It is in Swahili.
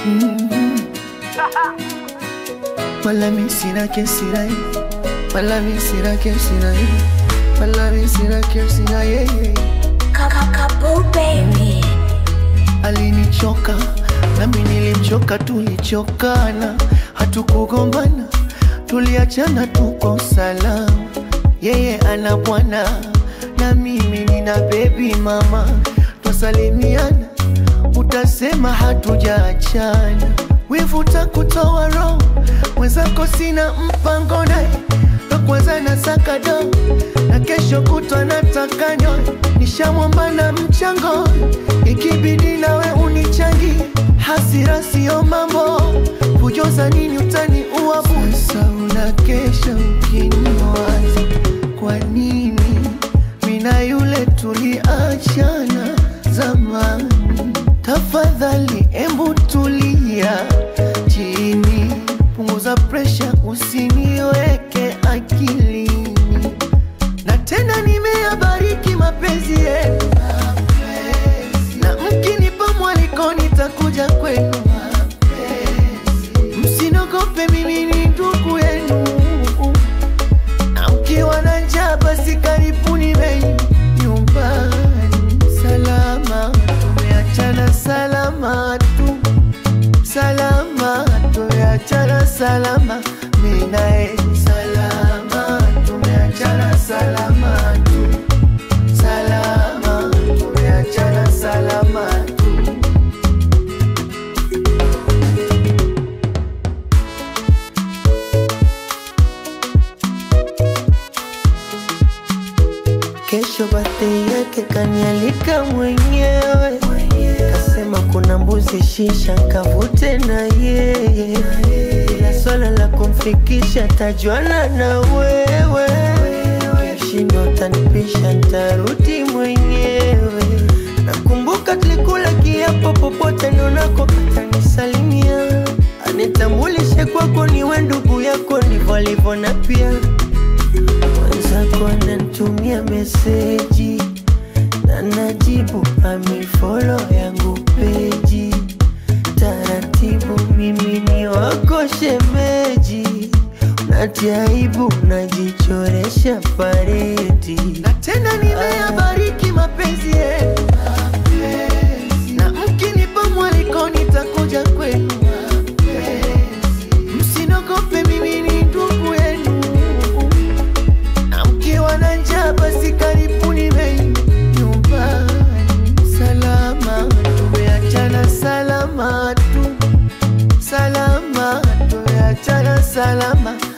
Wala mi sina kesi na yeye, wala mi sina kesi na yeye, wala mi sina kesi na yeye. Kakabo baby. Alinichoka nami nilimchoka, tulichokana, hatukugombana, tuliachana, tuko salama. Yeye ana bwana na mimi nina bebi mama, twasalimiana, utasema hatujaachana. Wivu takutoa roho, mwenzako sina mpango naye, na kwanza nasaka do na kesho kutwa nataka nyoe, nishamwomba na mchango, ikibidi nawe unichangi, hasira sio mambo, kujoza nini utani uabu. Sasa unakesha ukiniwaza, kwa nini mina yule tuliachana zamani? Tafadhali embu tulia chini, punguza presha, usiniweke akilini na tena nimeyabariki mapenzi yenu, na mkinipa mwaliko nitakuja kwenu. Msinogope, mimi ni ndugu yenu, na mkiwa na njaa basi karibuni bei nyumbani. Salama tumeachana, salama tu, salama tumeachana, salama mimi naye, salama tumeachana, salama tu, salama tumeachana, salama tu. Kesho birthday yake kanialika mwenyewe, kasema kuna mbuzi shisha nkavute na yeye, ila swala la kumfikisha tajuana na wewe, shindo tanipisha ntarudi mwenyewe. Nakumbuka tulikula kiapo, popote nionako atanisalimia, anitambulishe kwako, niwe ndugu yako, ndivyo alivyo na pia mwenzako ananitumia meseji na najibu amifolo yangu peji taratibu, mimi ni wako shemeji, natiaibu najichoresha paredi na tena nimeyabariki mapenzi yenu, na mkinipa mwaliko nitakuja kwenu. Msinogope, mimi ni ndugu yenu na mkiwa na njaa basi karibuni bei nyumbani. Salama tumeachana, salama tu, salama tumeachana, salama